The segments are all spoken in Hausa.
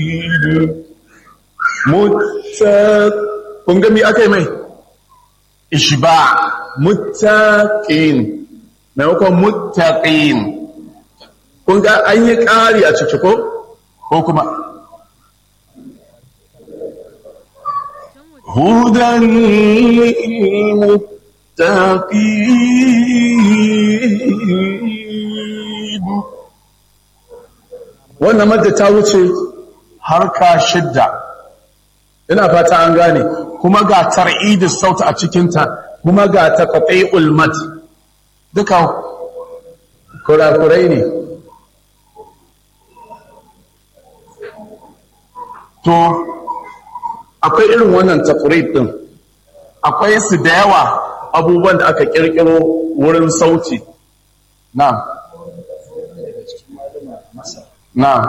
mutta kun ga mi aka yi mai ishba muttaqin maimakon muttaqin kun ga an yi ƙari a ciki ko ko kuma hudan muttaqin wannan madda ta wuce harka shidda ina fata an gane kuma ga tar'id sauti a cikinta kuma ga taqati'ul mad duka kurakurai ne to akwai irin wannan taqrid din akwai su da yawa abubuwan da aka kirkiro wurin sauti na'am na'am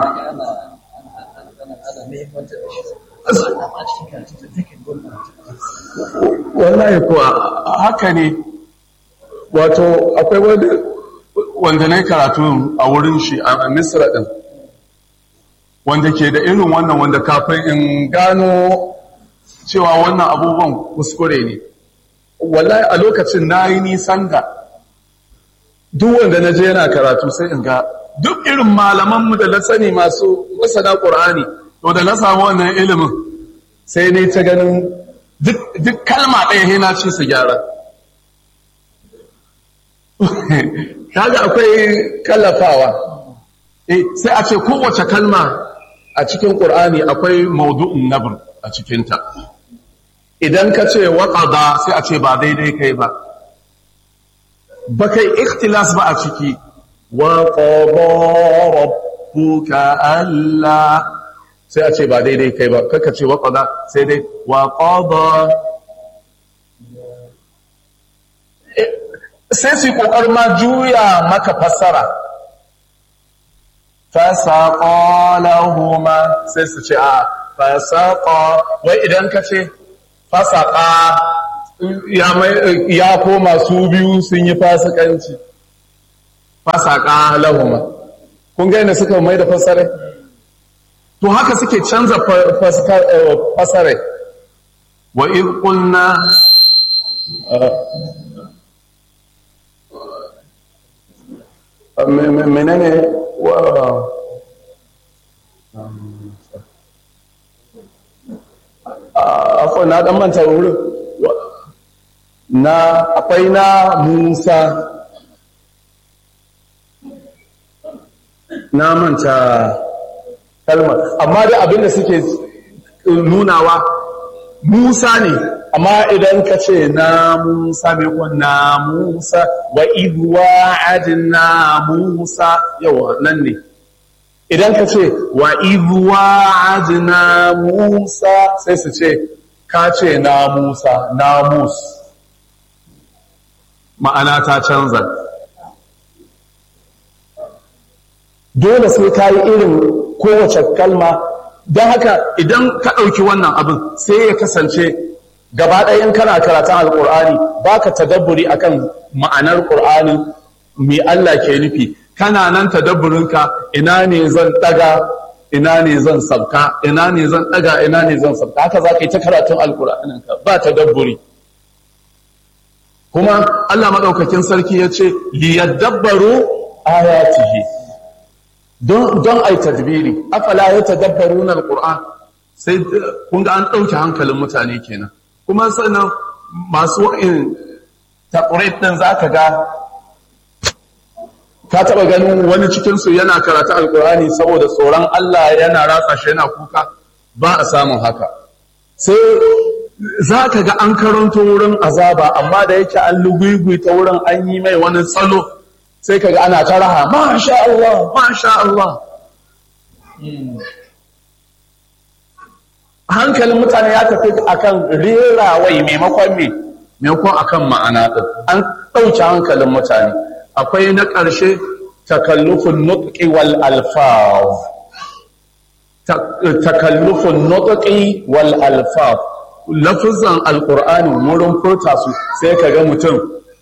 wallahi kuwa haka ne wato akwai wani wanda na karatu a wurin shi a misra din wanda ke da irin wannan wanda kafin in gano cewa wannan abubuwan kuskure ne wallahi a lokacin na yi nisan da duk wanda na je yana karatu sai in ga duk irin malamanmu da na sani masu masana ƙur'ani to da na samu wannan ilimin sai ne ta ganin duk kalma ɗaya hina ce su gyara kaga akwai kallafawa sai a ce kowace kalma a cikin ƙur'ani akwai maudu'un nabr a cikinta idan ka ce waƙada sai a ce ba daidai kai ba ba kai ikhtilas ba a ciki waƙada rabbuka Allah sai a ce ba daidai kai ba kaka ce waƙada sai dai waƙada sai su yi ƙoƙar ma juya maka fassara fasaƙa lahuma sai su ce a fasaƙa wai idan ka ce fasaƙa ya koma su biyu sun yi fasikanci fasaƙa lahuma kun gaina suka mai da fassare to haka suke canza fassare wa in ƙulna menene wa akwai na dan manta wurin na akwai na musa na manta kalmar amma da abinda suke nunawa musa ne amma idan ka ce na musa mai na musa wa idwa adina musa yawa nan ne idan ka ce wa idwa adina musa sai su ce ka ce na musa na mus ma'ana ta canza dole sai ka yi irin kowace kalma don haka idan ka ɗauki wannan abin sai ya kasance gaba ɗayan kana karatun alƙur'ani ba ka tadabburi akan ma'anar ƙur'ani mai Allah ke nufi kana nan tadabburinka ina ne zan ɗaga ina ne zan sabka ina ne zan ɗaga ina ne zan sabka haka za ka yi ta karatun alƙur'aninka ba tadabburi kuma Allah maɗaukakin sarki ya ce liyadabbaru ayatihi don ai tadbiri afala ya tadabbaru na alƙur'an sai kun ga an ɗauke hankalin mutane kenan kuma sannan masu wa'in taƙurit ɗin za ka ga ka taɓa ganin wani cikinsu yana karata alƙur'ani saboda tsoron Allah yana ratsa shi yana kuka ba a samun haka sai za ka ga an karanto wurin azaba amma da yake an lugugui ta wurin an yi mai wani tsalo sai ka ga ana ta raha masha Allah masha Allah hankalin mutane ya tafi akan rerawai maimakon me maimakon akan ma'ana din an ɗauke hankalin mutane akwai na ƙarshe takallufin nutqi wal alfaz takallufin nutqi wal alfaz lafizan alqur'ani wurin furta su sai ka ga mutum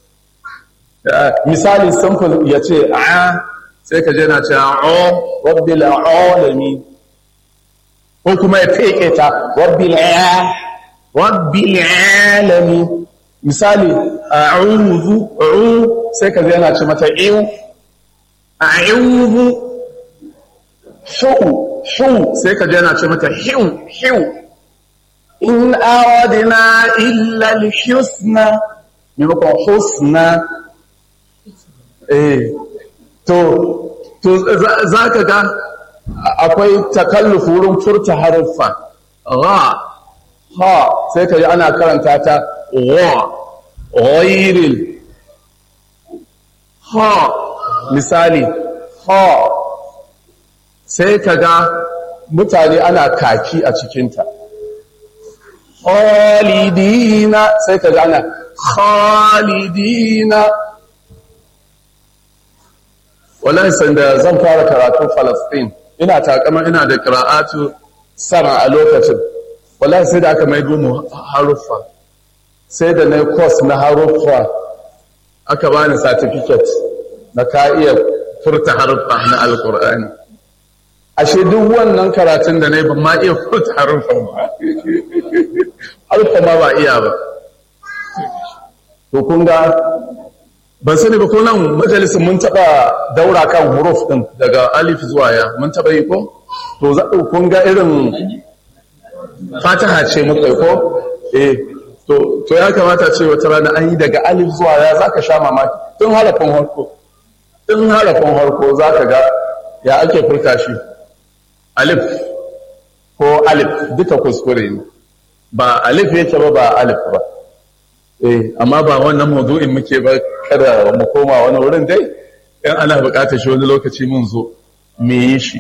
misali simple yace a sai ka je na ce a rabbil alamin ko kuma ya feke ta rabbil rabbil alamin misali a'udhu u sai ka yana ce mata iu a'udhu shu shu sai ka yana ce mata hiu hiu in aradna illa al-husna maimakon husna eh to to za ka ga akwai takalluf wurin furta haruffa ra ha sai ka ji ana karanta ta wa ghairil ha misali ha sai ka ga mutane ana kaki a cikinta khalidina sai ka ga ana khalidina wallahi sanda zan fara karatu Falastin ina takama ina da qira'atu sama a lokacin wallahi sai da aka maido mu haruffa sai da nayi course na haruffa aka bani certificate na ka iya furta haruffa na alqur'ani ashe duk wannan karatun da nayi ban ma iya furta haruffa ba haruffa ma ba iya ba to kun ga ban sani ba ko nan majalisin mun taba daura kan huruf din daga alif zuwa ya mun taba yi ko to za kun ga irin fataha ce muka yi ko eh to to ya kamata ce wata rana an yi daga alif zuwa ya zaka sha mamaki tun harafin harko tun harafin harko zaka ga ya ake furta shi alif ko alif duka kuskure ne ba alif yake ba ba alif ba eh amma ba wannan mawdu'in muke ba kada mu koma wani wurin dai in ana buƙatar shi wani lokaci mun zo me yi shi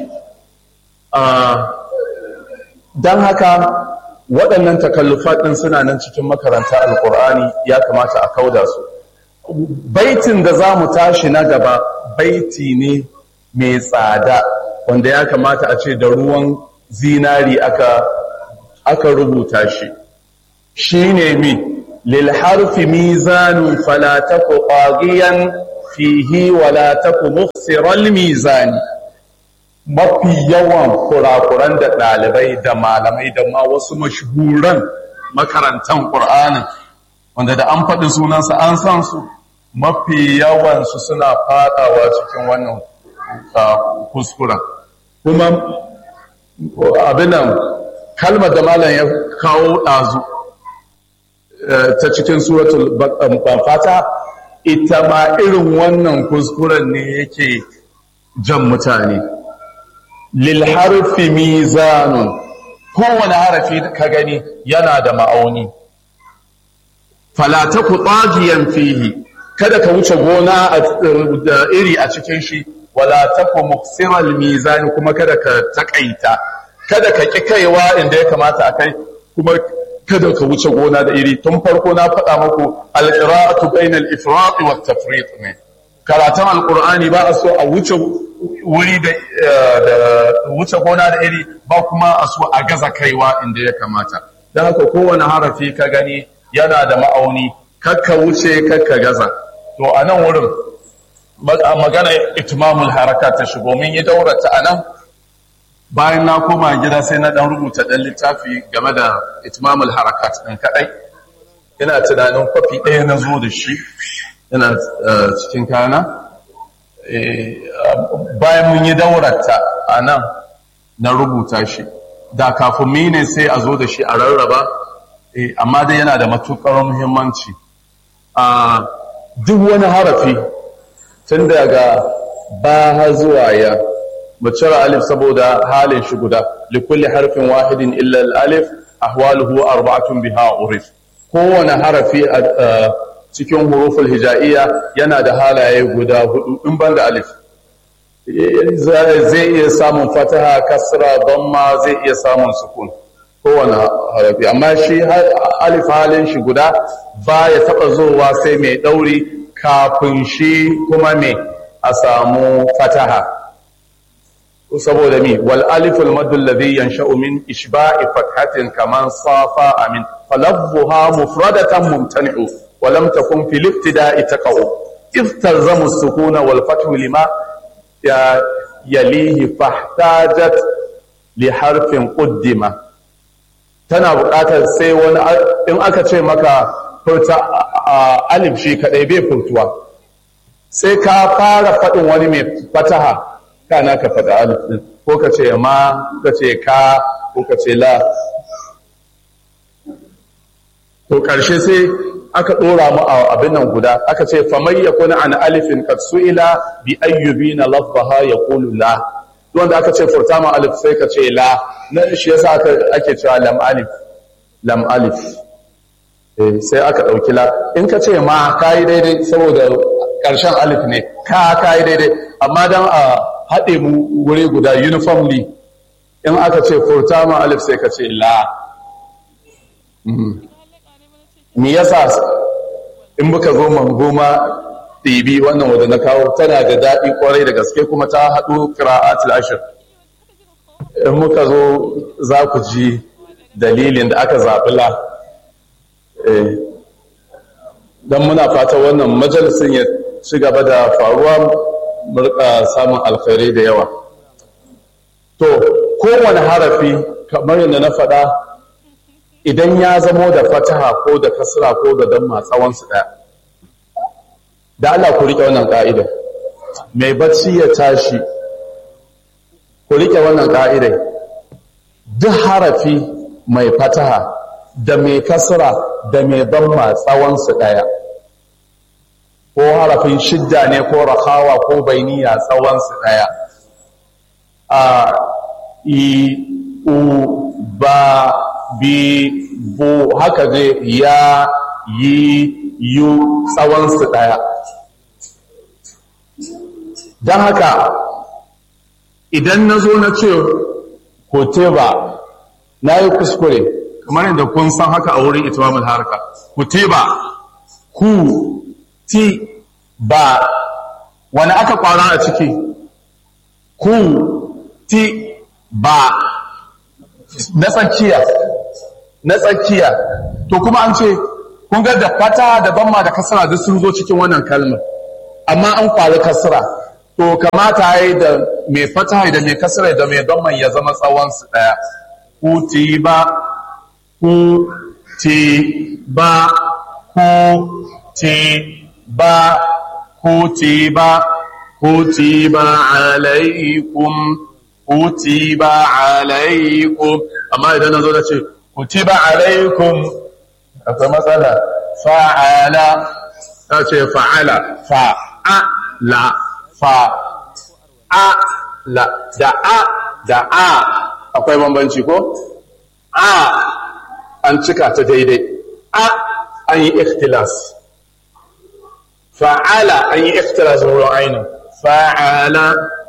don haka waɗannan takallufat ɗin suna nan cikin makaranta alƙur'ani ya kamata a kauda su baitin da za mu tashi na gaba baiti ne mai tsada wanda ya kamata a ce da ruwan zinari aka aka rubuta shi shi ne mi للحرف ميزان فلا تك طاغيا فيه ولا تك مخسر الميزان mafi yawan kurakuran da ɗalibai da malamai da ma wasu mashahuran makarantan ƙur'anin wanda da an faɗi sunansa an san su mafi yawansu suna faɗawa cikin wannan kuskura kuma abinan kalmar da malam ya kawo ɗazu ta cikin suratul fata ita ma irin wannan kuskuren ne yake jan mutane lil harfi mizanun kowane harafi ka gani yana da ma'auni fala taku tsagiyan fihi kada ka wuce gona da iri a cikin shi wala taku muksiral mizani kuma kada ka takaita kada ka ki kaiwa inda ya kamata a kai kuma kada ka wuce gona da iri tun farko na faɗa muku alƙira'atu bainal ifrat wa tafrit ne karatun alƙur'ani ba a so a wuce wuri da wuce gona da iri ba kuma a so a gaza kaiwa inda ya kamata don haka kowane harafi ka gani yana da ma'auni kakka wuce kakka gaza to a nan wurin magana itmamul haraka ta shigo min yi daurata a nan bayan na koma gida sai na dan rubuta dan littafi game da itmamul harakat din kadai ina tunanin kwafi ɗaya na zo da shi ina cikin kana bayan mun yi daurata a nan na rubuta shi da kafin mu ne sai a zo da shi a rarraba amma dai yana da matuƙar muhimmanci a duk wani harafi tun daga ba zuwa ya mu cire alif saboda halin shi guda likulli harfin wahidin illa al-alif ahwaluhu arba'atun biha urif kowane harafi a cikin huruful hijaiya yana da halaye guda hudu in ban da alif zai iya samun fataha kasra damma zai iya samun sukun kowane harafi amma shi alif halin shi guda ba ya taba zowa sai mai dauri kafin shi kuma me a samu fataha saboda mi wal aliful mad alladhi yansha'u min ishba'i fathatin kaman safa amin falafzuha mufradatan mumtani'u wa lam takun fil ibtida'i taqa'u iftalzamu as-sukuna wal fathu lima ya yalihi fahtajat li harfin ƙuddima tana buƙatar sai wani in aka ce maka furta alif shi kaɗai bai furtuwa sai ka fara faɗin wani mai fataha kana ka faɗa alif ɗin ko ka ce ma ka ce ka ko ka ce la to ƙarshe sai aka ɗora mu a abin nan guda aka ce famai ya kuna an alifin kad su'ila bi ayyubi na lafbaha ya kulu la wanda aka ce furta ma alif sai ka ce la na shi yasa ake cewa lam alif lam alif sai aka ɗauki la in ka ce ma ka yi daidai saboda ƙarshen alif ne ka ka yi daidai amma don a haɗe mu wuri guda uniformly in aka ce furta ma alif sai ka ce la me yasa in muka zo mangoma ɗibi wannan wadda na kawo tana da daɗi kwarai da gaske kuma ta haɗu ƙira'atul ashir in muka zo za ku ji dalilin da aka zaɓi la don muna fata wannan majalisun ya ci gaba da faruwa murka samun alkhairai da yawa to kowane harafi kamar yadda na faɗa idan ya zamo da fataha ko da kasra ko da damma tsawonsu ɗaya da Allah ku riƙe wannan ƙa'idar mai bacci ya tashi ku riƙe wannan ƙa'idar duk harafi mai fataha da mai kasra da mai damma tsawonsu ɗaya ko harafin shidda ne ko rakawa ko bainiya tsawonsu ɗaya a i u ba bi bu haka zai ya yi yu tsawonsu ɗaya don haka idan na zo na ce koteba na yi kuskure kamar yadda kun san haka a wurin itimamul harka koteba ku ti ba wani aka kwara a ciki ku ti ba na tsakiya na tsakiya to kuma an ce kun ga da fata da bamma da kasara duk sun zo cikin wannan kalmar amma an kwari kasara to kamata yi da mai fata da mai kasara da mai bamman ya zama tsawon su daya ku ti ba ku ti ba ku ti ba ku ti ba ku ti ba alaikum kutiba alaikum amma idan nazo da ce kutiba alaikum akwai matsala fa'ala ta ce fa'ala fa'ala fa'ala da a da a akwai bambanci ko a an cika ta daidai a an yi ikhtilas fa'ala an yi ikhtilas wurin ainihin fa'ala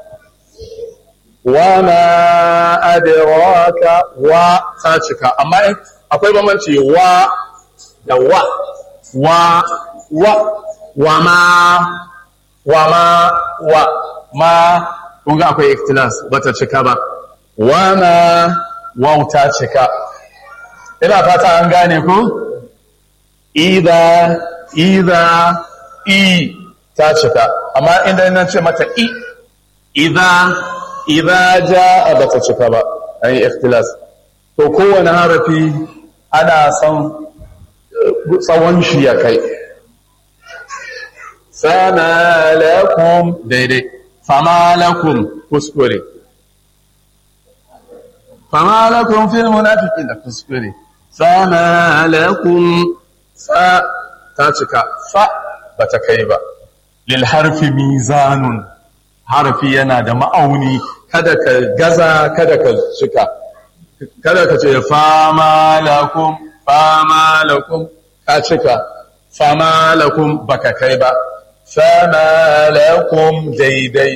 wama adraka wa ta cika amma akwai bambanci wa da wa wa wa wa ma wa ma wa ma kun ga akwai ikhtilas bata cika ba wa ma wa ta cika ina fata an gane ku idza idza i ta cika amma inda nan ce mata i idza idza jaa bata cika ba an yi ikhtilas to kowane harafi ana son tsawon shi ya kai fama lakum daidai fama lakum kuskure fama lakum fil munafiqin da kuskure fama lakum fa ta cika fa bata kai ba lil harfi mizanun harfi yana da ma'auni kada ka gaza kada ka cika kada ka ce fama lakum fama lakum ka cika fama lakum baka kai ba fama lakum daidai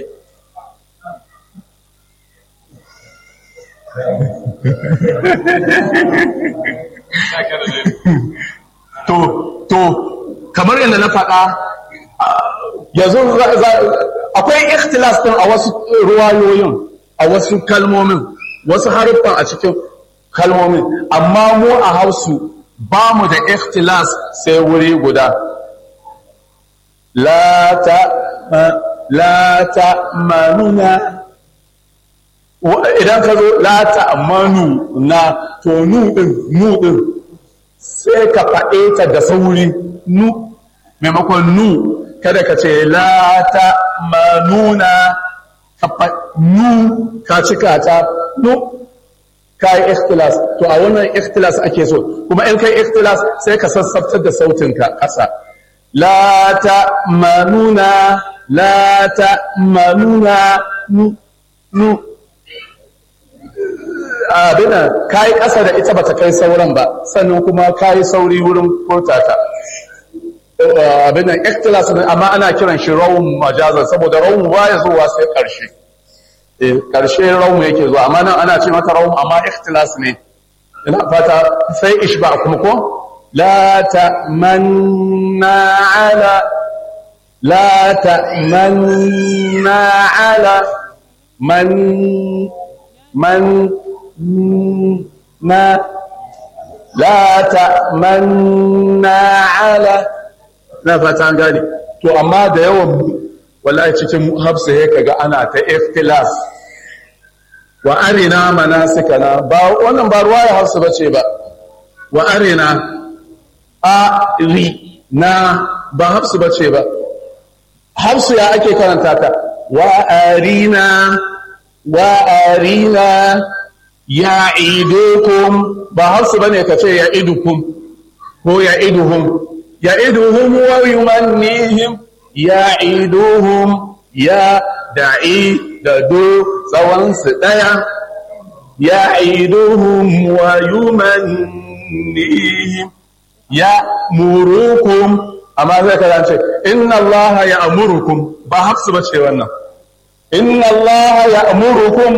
to to kamar yadda na faɗa yanzu akwai ikhtilas din a wasu ruwayoyin a wasu kalmomin wasu haruffan a cikin kalmomin amma mu a hausu ba mu da ikhtilas sai wuri guda la ta la ta manuna idan ka zo la ta'manu na to nu din nu din sai ka faɗe ta da sauri nu maimakon nu kada ka ce la ta'manuna nu ka cika ta nu ka yi ikhtilas to a wannan ikhtilas ake so kuma in kai ikhtilas sai ka sassabtar da sautinka ƙasa la ta'manuna la ta'manuna nu nu abina kai ƙasa da ita bata kai sauran ba sannan kuma kai sauri wurin furtata abin nan ikhtilas ne amma ana kiran shi rawun majazan saboda rawun baya zuwa sai karshe eh karshe rawun yake zuwa amma nan ana ce mata rawun amma ikhtilas ne ina fata sai ishba kuma ko la ta'manna ala la ta'manna ala man man na la ta'manna ala na fata gane to amma da yawan wallahi cikin hafsa ya kaga ana ta ikhtilas wa arina manasikana ba wannan ba ruwaya hafsa bace ba wa arina a ri na ba hafsa bace ba hafsa ya ake karanta ta wa arina wa arina ya idukum ba hafsa bane kace ya idukum ko ya iduhum يعدهم ويمنيهم يعدهم يا دعي ددو سوان سدايا يعدهم ويمنيهم يأمركم أما ذلك الأنشاء إن الله يأمركم بحفظ بشي وانا إن الله يأمركم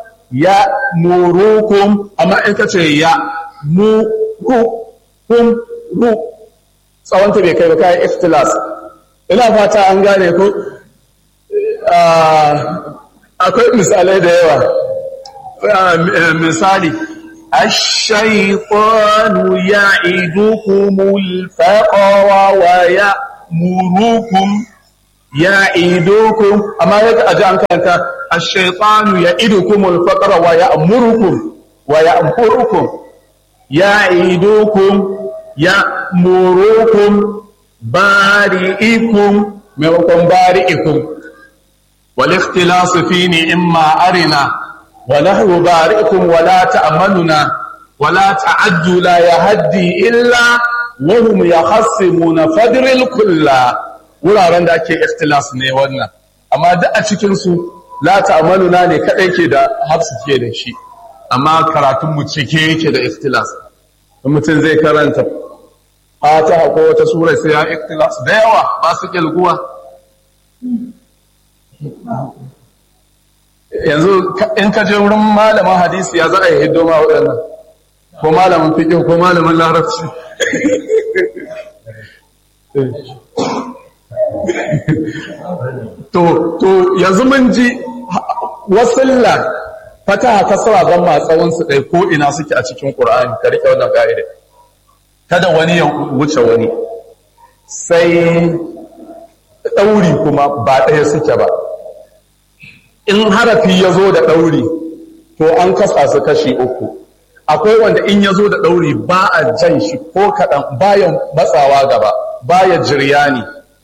يأمركم أما إنك يأمركم tsawonta bai kai ba kayan ikhtilas ina fata an gane ku akwai misalai da yawa misali الشيطان يعدكم الفقر ويأمركم يعدكم أما يجب أن كانت الشيطان يعدكم الفقر ويأمركم ويأمركم يعدكم ya'murukum bari'ikum maimakon bari'ikum wal ikhtilas fi imma arina wa nahwu bari'ikum wa la ta'manuna wa la ta'addu la yahdi illa wa hum yakhassimuna fadril kulla wuraren da ake ikhtilas ne wannan amma duk a cikin su la ta'manuna ne kadai ke da hafsu ke da shi amma karatun mu cike yake da ikhtilas mutum zai karanta fatiha ko wata sura sai ya ikhtilas da yawa ba su kilguwa yanzu in ka je wurin malamin hadisi ya za a yi hiddo ma waɗannan ko malamin fiƙin ko malamin larabci to to yanzu mun ji wasilla fataha kasra ban ma tsawon su ɗai ko ina suke a cikin ƙur'ani ka rike wannan ka'ida kada wani ya wuce wani sai ɗauri kuma ba ɗaya suke ba in harafi ya zo da ɗauri to an kasa su kashi uku akwai wanda in ya zo da ɗauri ba a jan shi ko kaɗan bayan matsawa gaba baya jiryani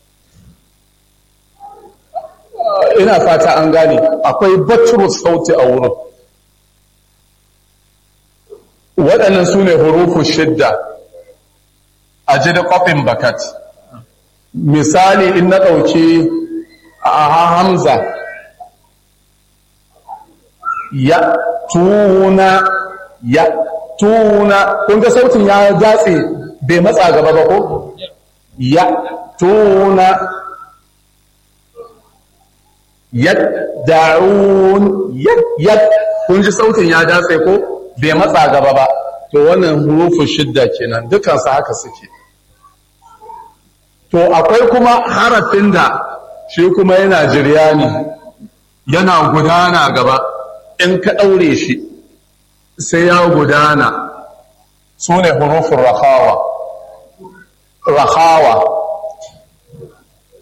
ina fata an gane akwai baturu sauti a wurin waɗannan su ne hurufu shidda a ji da ƙofin bakat misali in na ɗauki a hamza ya tuna ya tuna kun ga sautin ya datse bai matsa gaba ba ko ya tuna yadda'un yad kun ji sautin ya datse ko bai matsa gaba ba to wannan hurufin shidda kenan dukansu haka suke to akwai kuma harafin da shi kuma yana jiryani yana gudana gaba in ka ɗaure shi sai ya gudana su ne hurufin rahawa rahawa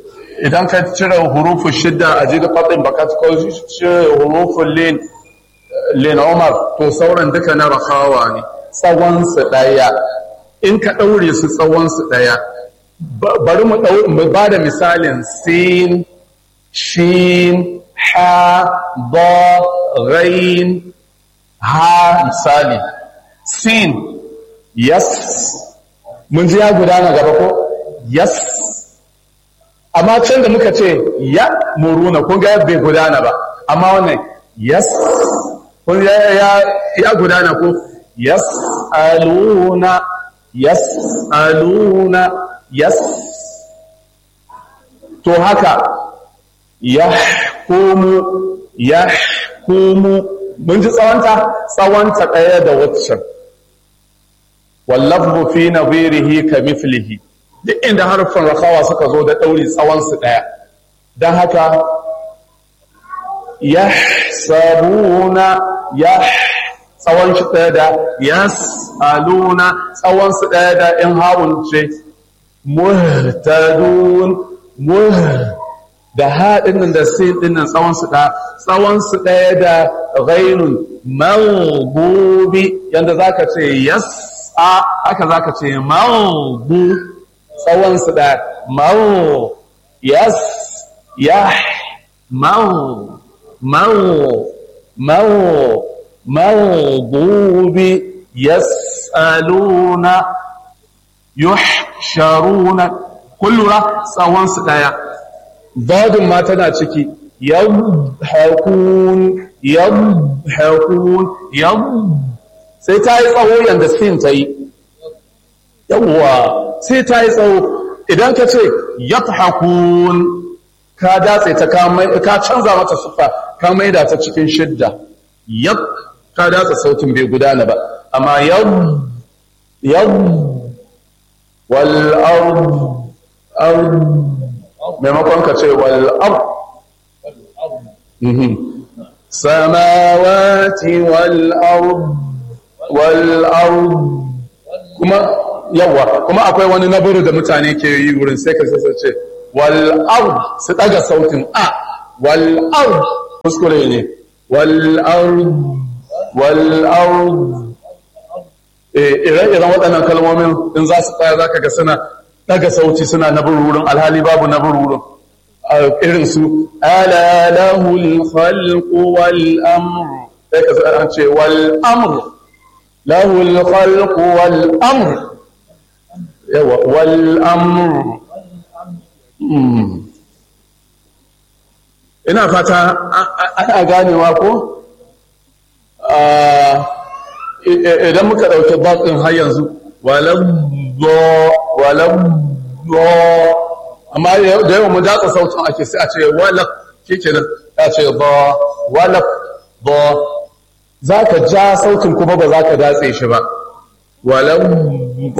idan ka cire hurufin shidda a jirgin faɗin baka ko cire hurufin lin lena umar to sauran duka na rakawa ne tsawonsu ɗaya in ka ɗaure su tsawonsu ɗaya bari mu ba da misalin sin shin ha ba rain ha misali sin yes mun ji ya gudana gaba ko yes amma can da muka ce ya muruna kun ga bai gudana ba amma wannan yes kun ya ya gudana ko yes aluna yes aluna yes to haka yahkumu yahkumu mun ji tsawonta tsawonta ɗaya da waccan wallafzu fi nadhirihi ka mithlihi duk inda harfin rakawa suka zo da ɗauri tsawonsu ɗaya don haka yahsabuna yah tsawon shi ɗaya da yas'aluna tsawon su ɗaya da in hawun ce muhtadun muh da haɗin nan da sin ɗin nan tsawon su ɗaya tsawon su ɗaya da ghainun maghdubi yanda zaka ce yas a haka zaka ce maghdu tsawon su ɗaya maw yas yah maw maw maw مغضوب يسألون يحشرون كل را tsawon su daya dadin ma tana ciki yadhakun yadhakun yad sai ta yi tsawo yanda sin ta yi yawwa sai ta yi tsawo idan ka ce yadhakun ka datse ta ka canza mata sufa ka maida ta cikin shidda yad ka datsa sautin bai gudana ba amma yad yad wal ard ard maimakon ka ce wal ard samawati wal ard wal ard kuma yawa kuma akwai wani naburu da mutane ke yi wurin sai ka ce wal ard su daga sautin a wal ard kuskure ne wal ard wal'ard ire-iren waɗannan kalmomin in za su tsaya za ka ga suna daga sauti suna na wurin alhali babu na wurin irin su alalahul khalqu wal amr sai ka an ce wal amr lahul khalqu wal amr yawa wal amr ina fata ana ganewa ko idan muka ɗauki baƙin har yanzu walabbo walabbo amma da yawan mu datsa sautin ake sai a ce walab ke ke nan ya ce ba walab ba za ka ja sautin kuma ba za ka datse shi ba walabbo